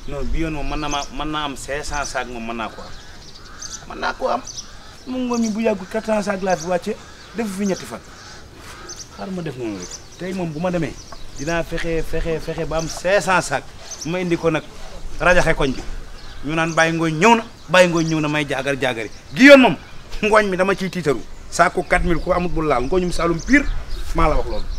non bi yoon moom mën na ma mën naa am 500 sacs moom mën naa ko am mën naa ko am mu ngoon mi bu yàggul 400 sacs laa fi wàcce def fi ñetti fan xaaral ma def noonu rek tey moom bu ma demee dinaa fexe fexe fexe ba am 500 sacs ma indi ko nag rajaxe koñ bi ñu naan bàyyi ngooñ ñëw na bàyyi ngooñ ñëw na may jaagar jaagari gi yoon moom ngooñ mi dama ciy tiitaru saako 4000 ku amut bu laal ngooñum Saalum pire maa la wax loolu.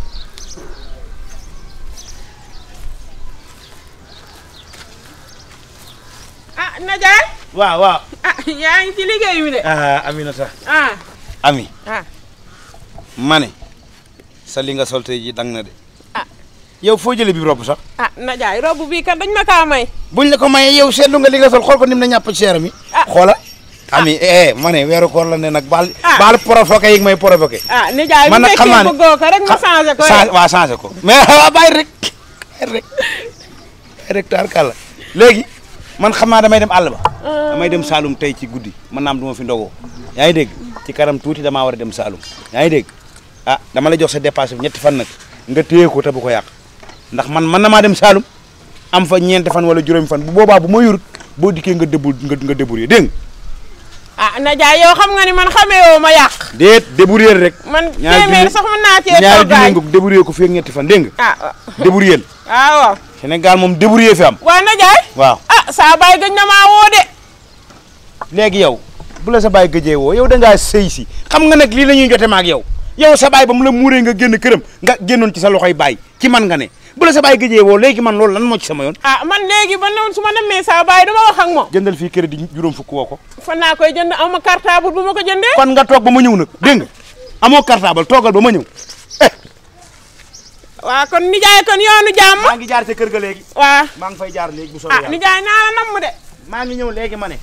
ah Najaay waaw waaw. ah yaa ngi ci liggéey mi de ah Aminata. ah Ami ah ma ne sa li nga sol tey ji dang na de. Ah. yow foo jëlee bi robb sax. ah Najaay robb bii kat dañ ma kaa may buñ la ko mayee yow seetlu nga li nga sol xool ko nim na ñàpp ci seeram yi. Ah. xoola Ami eh ma ne weeru koor la ne nag baal. Ah. baal provoqué yi nga may provoqué. ah Najaay bu man nag xam naa fekkee ne bëggoo ko rek ma changé ko change waaw changé ko mais waaw bàyyi rek bàyyi rek bàyyi rek taar kàlla léegi man xam naa damay dem àll ba. damay dem Saalum tey ci guddi man naam du ma fi ndogoo yaa ngi dégg ci kanam tuuti damaa war a dem Saalum yaa ngi dégg ah dama la jox sa dépasse bi ñetti fan nag nga téye ko te bu ko yàq ndax man man na maa dem Saalum am fa ñeenti fan wala juróomi fan bu boobaa bu ma yurut boo dikkee nga débur nga nga débrouiller dégg nga ah Najaay yow xam nga ni man xamee woo ma yàq déet débrouiller rek. man ñaari téeméer junni- sax mën naa cee ñaari toggaay junni nga débrouiller ko fii ak ñetti fan dégg nga ah débrouiller ah waaw Sénégal moom débrouiller fi am waa Najaay waaw ah saa baay gëj na maa woo de léegi yow bu la sa baay gëjee woo yow da ngaa sëy si xam nga nag lii la ñuy jote ma ak yow yow sa baay ba mu la muuree nga génn këram nga génnoon ci sa loxoy baay ci man nga ne bu la sa baay gëjee woo léegi man loolu lan moo ci sama yoon ah man léegi ba noonu su ma demee saa baay dama wax ak moom jëndal fii crédit juróom fukk woo ko fan naa koy jënd am ma cartable bu ma ko jëndee kon nga toog ba ma ñëw nag dégg nga amoo cartable toogal ba ma ñëw eh waa kon nijaay kon yoonu jàmm maa ngi jaar ca kër ga léegi waa maa ngi fay jaar léegi bu soobee ah yàlla nijaay naa la namm de maa ngi ñëw léegi ma ne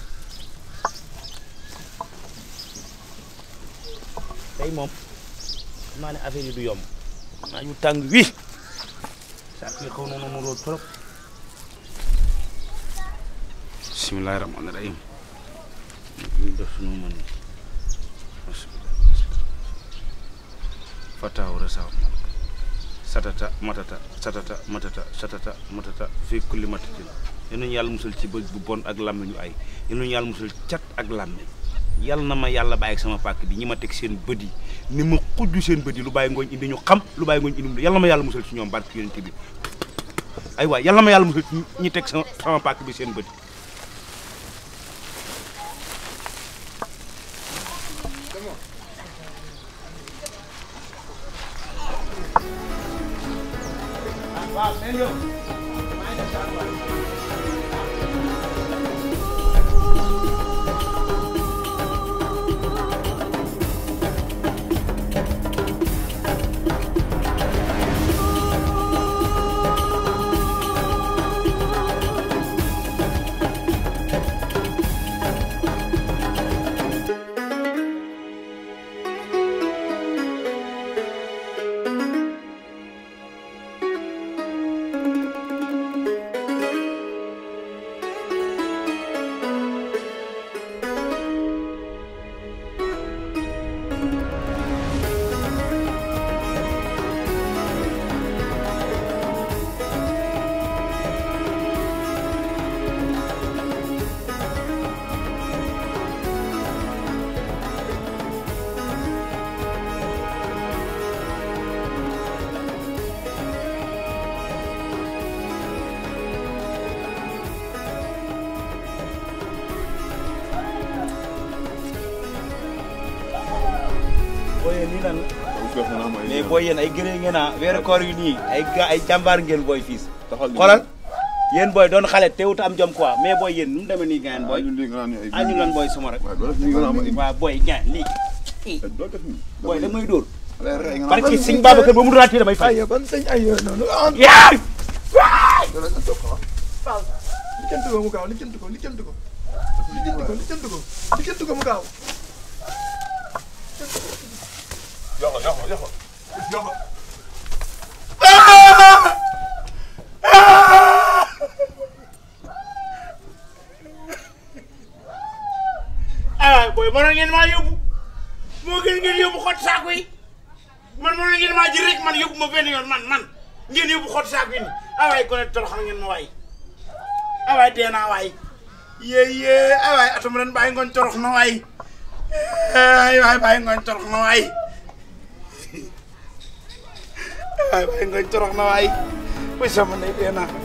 tey moom xam naa ne affaire yi du yomb naa yu tàng wi saa kii xaw na noonu root trop bismillahi rahmaani rahim ñu def sunu mën fataaw rasaaw satata matata satata matata satata matata fii kulli matatin yal nañu yàlla musal ci bëj bu bon ak làmmiñu ay yal nañu yàlla musal cat ak làmmiñ yal na ma yàlla bàyyi ak sama pàkk bi ñi ma teg seen bët yi ni ma xujju seen bët yi lu bàyyi ngooñ indi ñu xam lu bàyyi ngooñ indi mu yal na ma yàlla musal ci ñoom barke yonent bi ay waay yal na ma yàlla musal ci ñi teg sama sama pàkk bi seen bët yi booy nii lan la mais booy yéen ay gëree ngeen ah weeru koor yu nii ay ga ay jàmbaar ngeen booy fiis xoolal yéen booy doon xale teewut am jom quoi mais booy yéen nu mu demee nii ngeen booy ah ñu lan booy suma rek waaw booy ngeen lii booy da may dóor parce que sëñ Babacar ba mu doon damay fay ay kon sëñ ay yooyu noonu ah yaa lijjanti ko mu gaaw lijjanti ko lijjanti ko lijjanti ko lijjanti ko lijjanti ko mu gaaw ah booy mënoon ngeen maa yóbbu moo gën ngeen yóbbu xott saako yi man mënoon ngeen maa jël rek man yóbbu ma benn yoon man man ngeen yóbbu xott saako yi nii ah waaye kon toroxal ngeen ma waay ay waay dee naa waay yee yee ay waay atum ren bàyyi ngoon torox na waay ay waay bàyyi ngoon torox na waay ay waay bàyyi ngoon torox na waay wuy sama ndey dee naa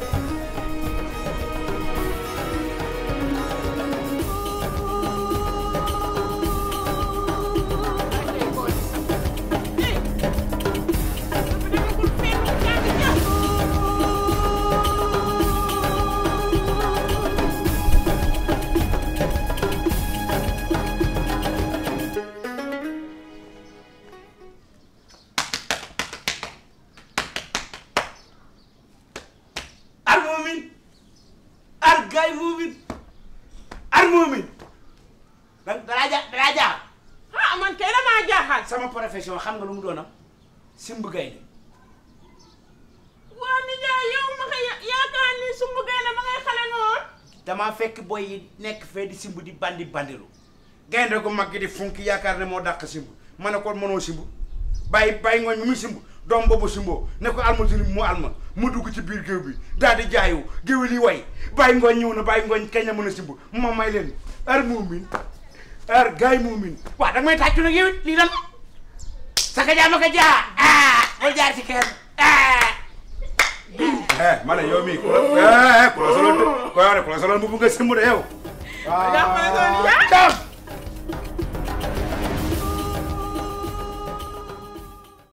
ar moomin ar gaay moomin ar moomin da dalaa ja dalaa jaar ah man kay damaa jaaxal. sama profession xam nga lu mu doonam simb gaynde waa nijaay yow ma koy yaakaar ni sumbu gaynde ma ngay xale noonu. damaa fekk boy yi nekk fee di simb di bandi bandilu gaynde gu mag gi di funki yaakaar ne moo dàq simb ma ne ko mënoo simb bàyyi bàyyi ngooñ mi muy simb doom boobu simboo ne ko almatini mu alma mu dugg ci biir géew bi daal di jaayu géwél yi way bàyyi ngooñ ñëw na bàyyi ngooñ kañ la mën a simb ma may leen ar muumin ar gaay muumin waaw danga may tàccu nag yow it lii lan saka jaa ma ko jaa ah bul jaar ci kenn ah eh ma ne yow mii ku la eh ku la solal ku la solal mbubu nga simb de yow jàppale ko nijaay. Ciao.